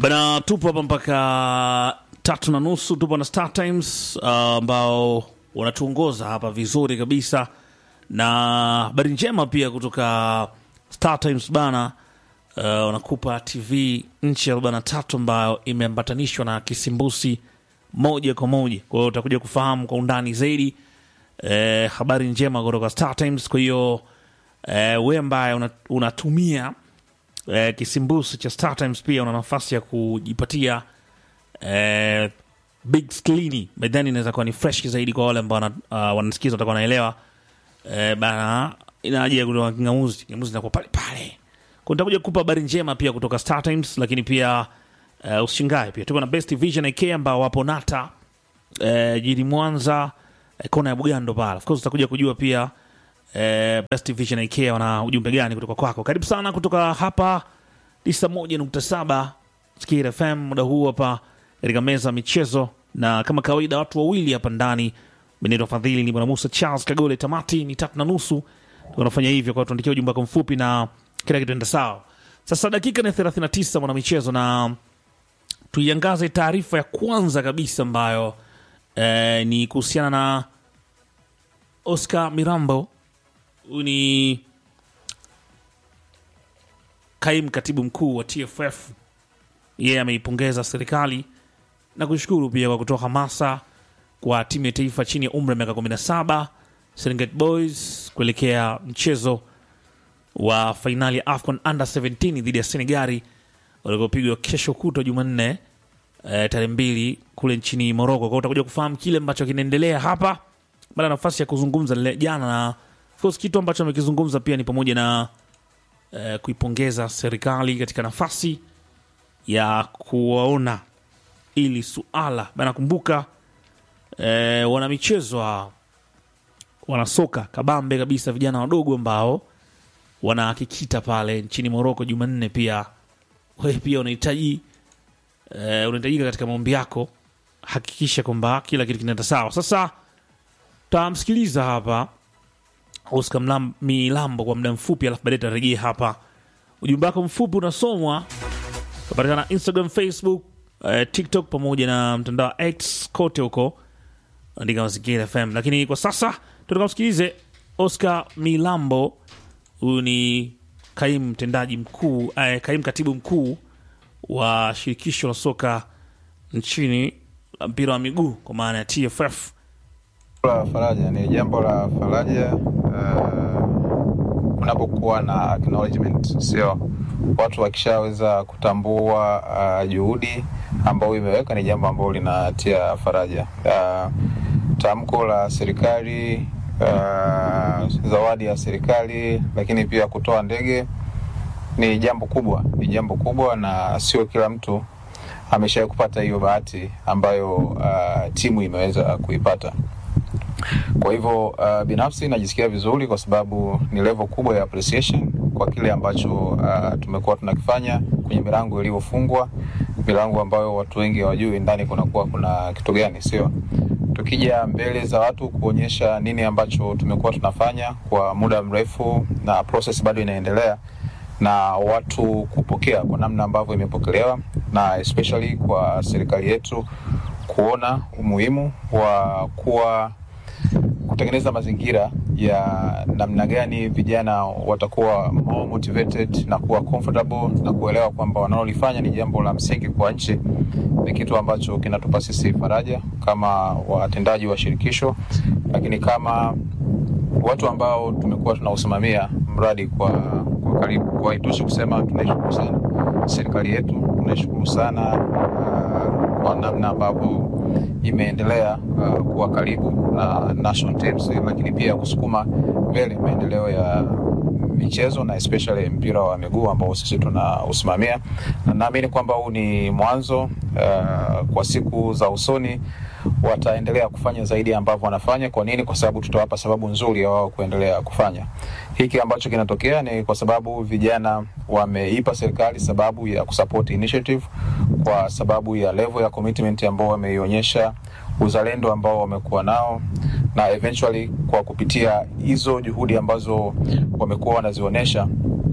Bana, tupo hapa mpaka tatu na nusu. Tupo na Star Times ambao wanatuongoza hapa vizuri kabisa, na habari njema pia kutoka Star Times bana, uh, wanakupa TV nchi ya arobaini na tatu ambayo imeambatanishwa na kisimbusi moja kwa moja. Kwa hiyo utakuja kufahamu kwa undani zaidi eh, habari njema kutoka Star Times. Kwa hiyo eh, we ambaye una- unatumia eh, kisimbusi cha Star Times pia una nafasi ya kujipatia eh, big screen bedhani inaweza kuwa ni fresh zaidi kwa wale ambao wana- uh, wanasikiza watakuwa wanaelewa eh, bana ina haja ya kutoa kingamuzi kingamuzi inakuwa pale pale kwa nitakuja kukupa habari njema pia kutoka Star Times lakini pia uh, usishangae pia tuko na Best Vision IK ambao wapo Nata eh, jijini Mwanza eh, kona ya Bugando pale of course utakuja kujua pia eh, Best Vision IK wana ujumbe gani kutoka kwako karibu sana kutoka hapa tisa moja nukta saba Skir FM muda huu hapa katika meza ya michezo, na kama kawaida watu wawili hapa ndani. Benito Fadhili ni bwana Musa Charles Kagole. Tamati ni tatu na nusu, tunafanya hivyo kwa tuandikia ujumbe wako mfupi na kila kitu enda sawa. Sasa dakika ni 39 mwana michezo, na tuiangaze taarifa ya kwanza kabisa ambayo eh, ni kuhusiana na Oscar Mirambo. Huyu ni kaimu katibu mkuu wa TFF yeye ameipongeza serikali na kushukuru pia kwa kutoa hamasa kwa timu ya taifa chini ya umri wa miaka 17 Serengeti Boys kuelekea mchezo wa fainali ya AFCON under 17 dhidi ya Senegali utakaopigwa kesho kutwa Jumanne eh, tarehe mbili kule nchini Moroko. Kwa hiyo utakuja kufahamu kile ambacho kinaendelea hapa baada ya nafasi ya kuzungumza lile jana, na of course kitu ambacho amekizungumza pia ni pamoja na eh, kuipongeza serikali katika nafasi ya kuwaona ili suala bana. Kumbuka eh, wana michezo wa wanasoka kabambe kabisa, vijana wadogo ambao wanakikita pale nchini Moroko Jumanne. Pia wewe pia unahitaji eh, unahitajika katika maombi yako, hakikisha kwamba kila kitu kinaenda sawa. Sasa tamsikiliza hapa Oscar Mlam- Milambo kwa muda mfupi, alafu baadaye tarejea hapa. Ujumbe wako mfupi unasomwa tunapatikana Instagram, Facebook, eh, TikTok pamoja na mtandao wa X kote huko, andika Mazingira FM. Lakini kwa sasa tunataka msikilize Oscar Milambo. Huyu ni kaimu mtendaji mkuu eh, kaimu katibu mkuu wa shirikisho la soka nchini la mpira wa miguu kwa maana ya TFF. la faraja ni jambo la faraja uh, kunapokuwa na acknowledgement, sio watu wakishaweza kutambua uh, juhudi ambayo imeweka, ni jambo ambalo linatia faraja. Uh, tamko la serikali uh, zawadi ya serikali, lakini pia kutoa ndege ni jambo kubwa, ni jambo kubwa, na sio kila mtu ameshawahi kupata hiyo bahati ambayo uh, timu imeweza kuipata. Kwa hivyo uh, binafsi najisikia vizuri kwa sababu ni level kubwa ya appreciation kwa kile ambacho uh, tumekuwa tunakifanya kwenye milango iliyofungwa, milango ambayo watu wengi hawajui ndani kunakuwa kuna kitu gani, sio? Tukija mbele za watu kuonyesha nini ambacho tumekuwa tunafanya kwa muda mrefu na process bado inaendelea na watu kupokea kwa namna ambavyo imepokelewa na especially kwa serikali yetu kuona umuhimu wa kuwa kutengeneza mazingira ya namna gani vijana watakuwa more motivated na kuwa comfortable na kuelewa kwamba wanalolifanya ni jambo la msingi kwa nchi, ni kitu ambacho kinatupa sisi faraja kama watendaji wa shirikisho, lakini kama watu ambao tumekuwa tunausimamia mradi kwa, kwa karibu. Kwa haitoshi kusema tunaishukuru sana serikali yetu, tunaishukuru sana uh, kwa namna ambavyo imeendelea uh, kuwa karibu na national teams, lakini pia kusukuma mbele maendeleo ya michezo na especially mpira wa miguu ambao sisi tunausimamia, na naamini kwamba huu ni mwanzo uh, kwa siku za usoni wataendelea kufanya zaidi ambavyo wanafanya. Kwa nini? Kwa sababu tutawapa sababu nzuri ya wao kuendelea kufanya hiki. Ambacho kinatokea ni kwa sababu vijana wameipa serikali sababu ya kusupport initiative, kwa sababu ya level ya commitment ambao wameionyesha, uzalendo ambao wamekuwa nao, na eventually kwa kupitia hizo juhudi ambazo wamekuwa wanazionyesha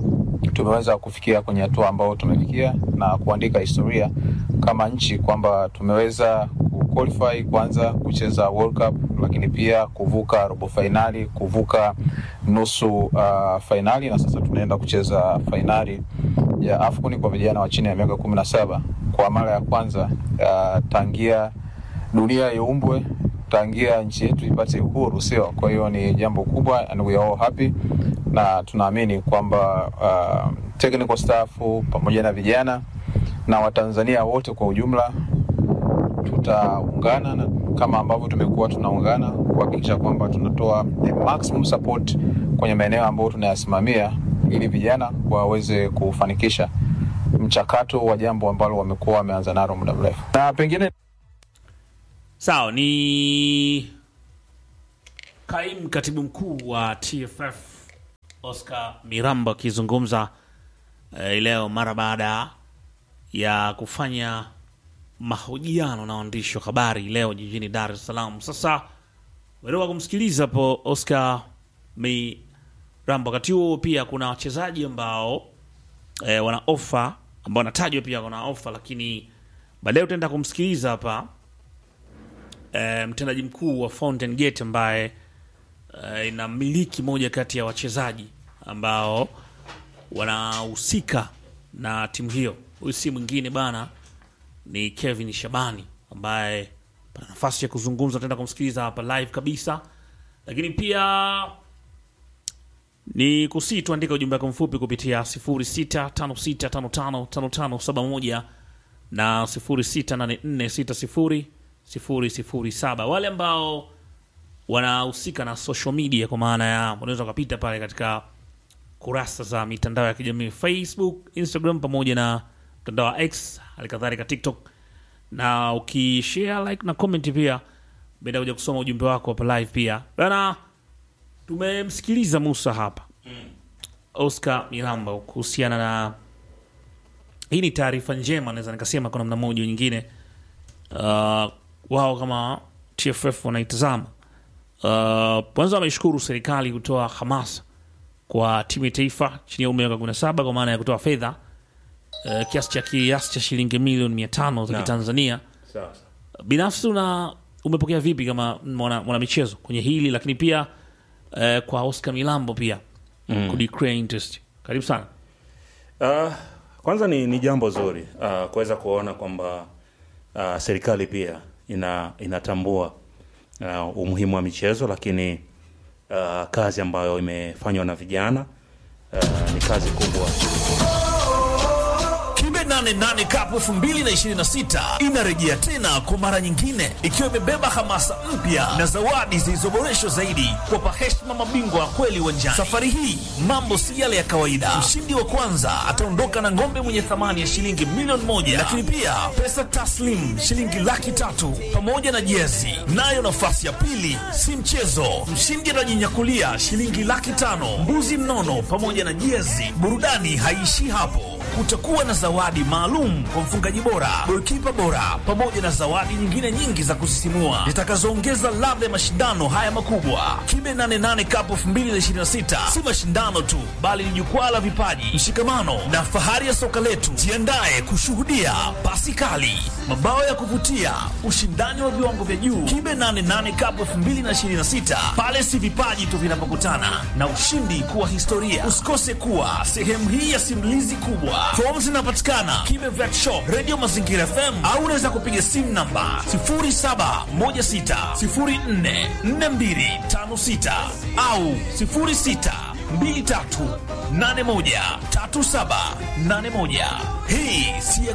tumeweza kufikia kwenye hatua ambayo tumefikia na kuandika historia kama nchi kwamba tumeweza kuqualify kwanza kucheza World Cup, lakini pia kuvuka robo fainali, kuvuka nusu uh, fainali na sasa tunaenda kucheza fainali ya AFCON kwa vijana wa chini ya miaka kumi na saba kwa mara ya kwanza uh, tangia dunia iumbwe tangia nchi yetu ipate uhuru, sio? Kwa hiyo ni jambo kubwa and we are all happy, na tunaamini kwamba uh, technical staff pamoja na vijana na Watanzania wote kwa ujumla tutaungana na kama ambavyo tumekuwa tunaungana kuhakikisha kwamba tunatoa the maximum support kwenye maeneo ambayo tunayasimamia ili vijana waweze kufanikisha mchakato wa jambo ambalo wamekuwa wameanza nalo muda mrefu na pengine Sawa, ni kaimu katibu mkuu wa TFF Oscar Miramba akizungumza eh, leo mara baada ya kufanya mahojiano na waandishi wa habari leo jijini Dar es Salaam. Sasa werewa kumsikiliza hapo Oscar Miramba. Wakati huo pia kuna wachezaji ambao eh, wana ofa ambao wanatajwa pia wana ofa, lakini baadaye utaenda kumsikiliza hapa eh, mtendaji mkuu wa Fountain Gate ambaye eh, inamiliki moja kati ya wachezaji ambao wanahusika na timu hiyo. Huyu si mwingine bana, ni Kevin Shabani ambaye pana nafasi ya kuzungumza, tutaenda kumsikiliza hapa live kabisa, lakini pia ni kusii tuandika ujumbe wako mfupi kupitia 0656555571 na 0684600007. Wale ambao wanahusika na social media, kwa maana ya unaweza ukapita pale katika kurasa za mitandao ya kijamii Facebook, Instagram pamoja na mtandao wa X, halikadhalika TikTok, na ukishare like na comment pia baada kuja kusoma ujumbe wako hapa live pia bana. Tumemsikiliza Musa hapa Oscar Miramba kuhusiana na hii ni taarifa njema, naweza nikasema kwa namna moja nyingine. Uh, wao kama TFF wanaitazama uh, kwanza wameshukuru serikali kutoa hamasa kwa timu ya taifa chini ya umri wa miaka 17 kwa maana ya kutoa fedha uh, kiasi cha kiasi cha shilingi milioni mia tano za Naam. Kitanzania. Sawa. Binafsi una umepokea vipi kama mwana, mwana michezo kwenye hili, lakini pia uh, kwa Oscar Milambo pia mm. kudeclare interest. Karibu sana. Uh, kwanza ni, ni jambo zuri uh, kuweza kuona kwamba uh, serikali pia ina inatambua uh, umuhimu wa michezo, lakini uh, kazi ambayo imefanywa na vijana uh, ni kazi kubwa. Kibe 88 Cup 2026 inarejea tena kwa mara nyingine ikiwa imebeba hamasa mpya na zawadi zilizoboreshwa zaidi kuwapa heshima mabingwa wa kweli uwanjani. Safari hii mambo si yale ya kawaida. Mshindi wa kwanza ataondoka na ng'ombe mwenye thamani ya shilingi milioni moja, lakini pia pesa taslim shilingi laki tatu pamoja na jezi. Nayo nafasi ya pili si mchezo, mshindi atajinyakulia shilingi laki tano, mbuzi mnono pamoja na jezi. Burudani haiishii hapo kutakuwa na zawadi maalum kwa mfungaji bora, golikipa bora, pamoja na zawadi nyingine nyingi za kusisimua zitakazoongeza ladha ya mashindano haya makubwa. Kibe 88 Cup 2026 si mashindano tu, bali ni jukwaa la vipaji, mshikamano na fahari ya soka letu. Jiandae kushuhudia pasi kali, mabao ya kuvutia, ushindani wa viwango vya juu. Kibe 88 Cup 2026 pale si vipaji tu vinapokutana na ushindi kuwa historia. Usikose kuwa sehemu hii ya simulizi kubwa. Fomu zinapatikana Kibe Vet Shop, Radio Mazingira FM au unaweza kupiga simu namba 0716044256 au 0623813781. Hii si ya